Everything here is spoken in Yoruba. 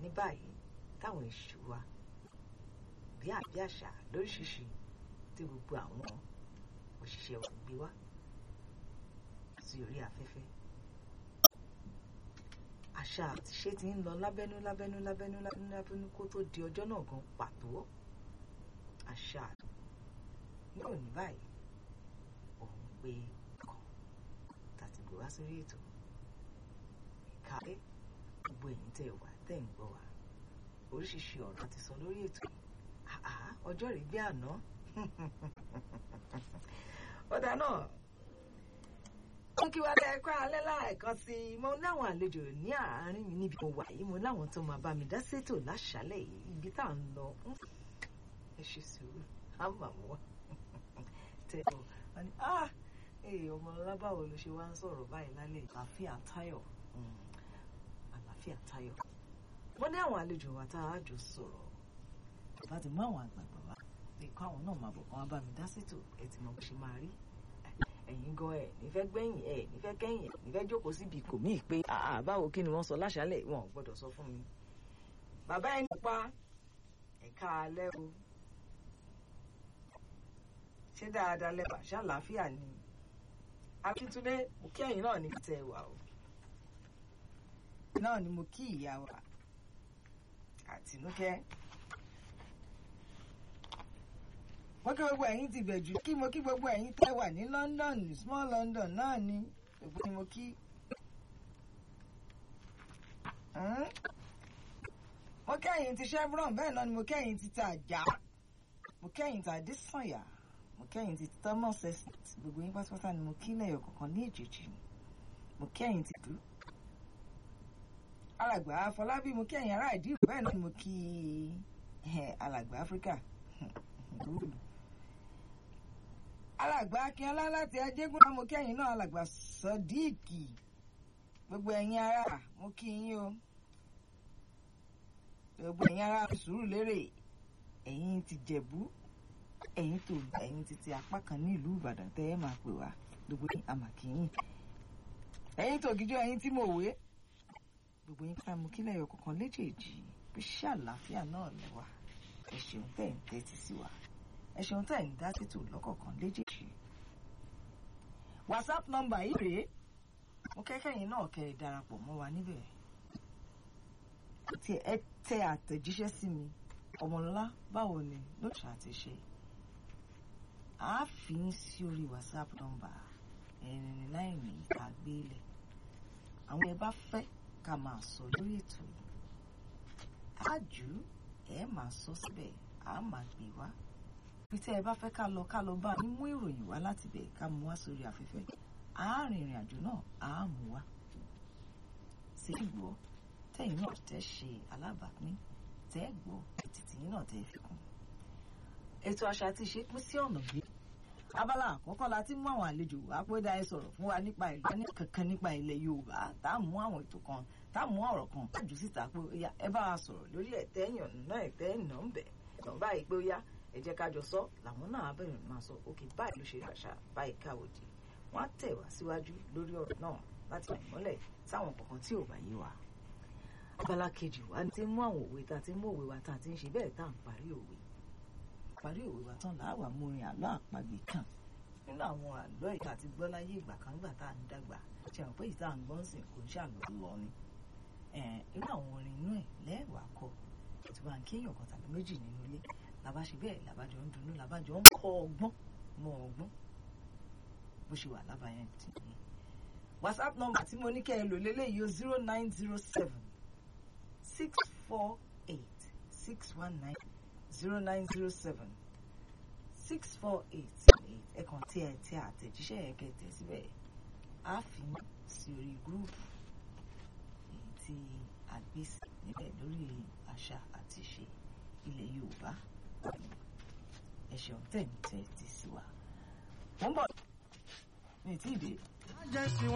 ní báyìí táwọn èṣù wa bí àbí àṣà lóríṣiríṣi tí gbogbo àwọn òṣìṣẹ́ wa gbé wá sí orí afẹ́fẹ́ àṣà àtiṣe ti ń lọ lábẹ́nú lábẹ́nú lábẹ́nú lábẹ́nú lábẹ́nú kó tó di ọjọ́ náà gan pàtó àṣà ní òní báyìí òun pé kan tàti gbé wá sórí ètò ìkàlẹ́ gbogbo ẹ̀yin tẹ́ wà tẹ́ ń gbọ́ wá oríṣiríṣi ọ̀rọ̀ ti sọ lórí ètò yìí àá ọjọ́ rẹ̀ bí àná ọ̀dà náà wọ́n kí wá dá ẹ̀kọ́ alẹ́ láìkan sí i mo láwọn àlejò ní àárín mi níbi mo wà yìí mo láwọn tó máa bá mi dá sétò láṣálẹ̀ yìí ibi tá à ń lọ ẹ ṣe sùúrù á mà mú wa tẹ ọ wọn ni ah ee ọmọ ọlábàwọ ló ṣe wá ń sọ̀rọ̀ báyìí lálẹ́ àlàáfíà táyọ̀ àlàáfíà táyọ̀ mo ní àwọn àlejò wa tá a jọ sọ̀rọ̀ bá ti mú àwọn àgbààgbà wá lè kọ́ àwọn náà máa bọ̀ kán wá bá mi dá sétò ẹ ti mọ bó ṣe máa rí ẹ̀yin gan ẹ̀ nífẹ̀ẹ́ gbẹ̀yìn ẹ̀ nífẹ̀ẹ́ kẹ́yìn ẹ̀ nífẹ̀ẹ́ jókòó síbi kò mí pé àà báwo kí ni wọ́n sọ láṣálẹ̀ wọn ò gbọ́dọ̀ sọ fún mi. bàbá ẹni pa ẹ̀ka alẹ́ o ṣé dáadáa lẹ́bàá ṣàlàáfíà ni akíntúndé mo kí ẹ̀yin náà ní tẹ̀ wá o náà ni mo kí ìyá wa àtinúkẹ́ mo kí gbogbo ẹ̀yin ti bẹ̀jú kí mo kí gbogbo ẹ̀yin tẹ́ wà ní London small London náà ni gbogbo ni mo kí. mo kẹ́yìn ti Chevron bẹ́ẹ̀ náà ni mo kẹ́yìn ti ta àjà mo kẹ́yìn ti Adésànyà mo kẹ́yìn ti Thomas estate gbogbo yín pátápátá ni mo kí lẹ́yọ̀ kọ̀ọ̀kan ní èjèèjì mo kẹ́yìn ti dùn. alàgbà Afọlábí mo kẹ́yìn ará ìdí bẹ́ẹ̀ náà ni mo kí alàgbà Áfíríkà alàgbà akínọlá láti ajégún mo kẹ́yìn náà alàgbà sọdíìkì gbogbo ẹ̀yin ará mo kí yín o gbogbo ẹ̀yin ará sùúrù lérè ẹ̀yin ti jẹ̀bú ẹ̀yin tó ẹ̀yin ti ti apá kan ní ìlú ìbàdàn tẹ́ ẹ máa pè wá gbogbo yín àmàkìyìn ẹ̀yin tó gíjọ ẹ̀yin tí mo wé gbogbo yín ká mo kí lẹ́yọ̀ kọ̀ọ̀kan léjèèjì bí ṣàlàáfíà náà lẹ́wà ẹ ṣeun tẹ́ ń tẹ́tí sí wa ẹ ṣeun tẹ́ ń dá tètò lọ́kọ̀ọ̀kan léjèèjì. whatsapp nọ́mbà yìí rèé mo kẹ́kẹ́ yín náà kẹ́ ẹ darapọ̀ mọ́ wa níbẹ̀ tí ẹ tẹ àtẹ̀jíṣẹ́ sí mi ọmọlọ́lá báwo ni lóṣù àti ṣe a fi ń sí orí whatsapp nọ́mbà ẹ̀rìnrìn láìní àgbélẹ̀ àwọn ẹ bá fẹ́ ká máa sọ lórí ètò yìí á jù ú ẹ máa sọ síbẹ̀ á máa gbé wá bí tẹ́ ẹ bá fẹ́ ká lọ ká lọ bá yín mú ìròyìn wá láti bẹ̀ ká mú wá sórí afẹ́fẹ́ á rìn ìrìn àjò náà á mú wá sí ìgbọ́ tẹ́yìn náà tẹ́ ṣe alábàápín tẹ́ gbọ́ títí yín náà tẹ́ fi kún. ètò àṣà àti ìṣe pín sí ọ̀nà gbé abala àkọ́kọ́ la ti mú àwọn àlejò wá pé dá ẹ sọ̀rọ̀ fún wa nípa ìlú kankan nípa ilẹ̀ Yorùbá tá a mú àwọn ètò kan tá a mú ọ̀rọ̀ kan kájú síta pé ó yá ẹ bá wa sọ̀rọ̀ lórí ẹ̀tẹ́ yàn náà ẹ̀tẹ́ ìnà ń bẹ̀ tàn báyìí pé ó yá ẹ jẹ́ ká jọ sọ làwọn náà bẹ̀rẹ̀ máa sọ òkè báyìí ló ṣe àṣà báyìí káwòdì wọ́n á tẹ̀ wá síwájú lórí ọ̀rọ̀ náà láti rìn mọ́lẹ̀ sáwọn kankan tí ò bá yé wa. abala kejì wa ti mú àwọn òwe tá a ti mú òwe wa tá a ti ń ṣe bẹ́ẹ̀ tá à ń parí òwe parí òwe wa tán làá mú orin àlọ́ àpagbè kan nínú àwọn àlọ́ ìta àti gbọ́ láyé ìgbà kan nígbà tá à ń dàgbà ṣe àwọn pé ìta à ń gbọ́ ń sìn kò ń ṣàlọ́ lọ ni inú àwọn orin inú ẹ̀ lẹ́ẹ̀wà kọ tí wàá ń kéèyàn kan tàbí méjì nínú ilé làbá ṣe bẹ́ẹ̀ làbájọ ń dunnú làbájọ ń kọ́ ọgbọ́n mọ ọgbọ́n bó ṣe wà lábàáyẹn tì ní. whatsapp number tí mo ní kẹ́ ẹ lò lélẹ́yìí o zero nine zero seven six four eight six one nine zero nine zero seven six four eight eight ẹ kàn tí ẹ tí àtẹ̀jíṣẹ́ yẹn kẹtẹ̀ síbẹ̀ á fi sí orí gúrúùpù èyí tí a gbé sí níbẹ̀ lórí àṣà àti ìṣe ilẹ̀ Yorùbá ẹ ṣeun tẹ̀ ń tẹ́ ti sí wa. wọ́n bọ̀ mi ì tí ì dé.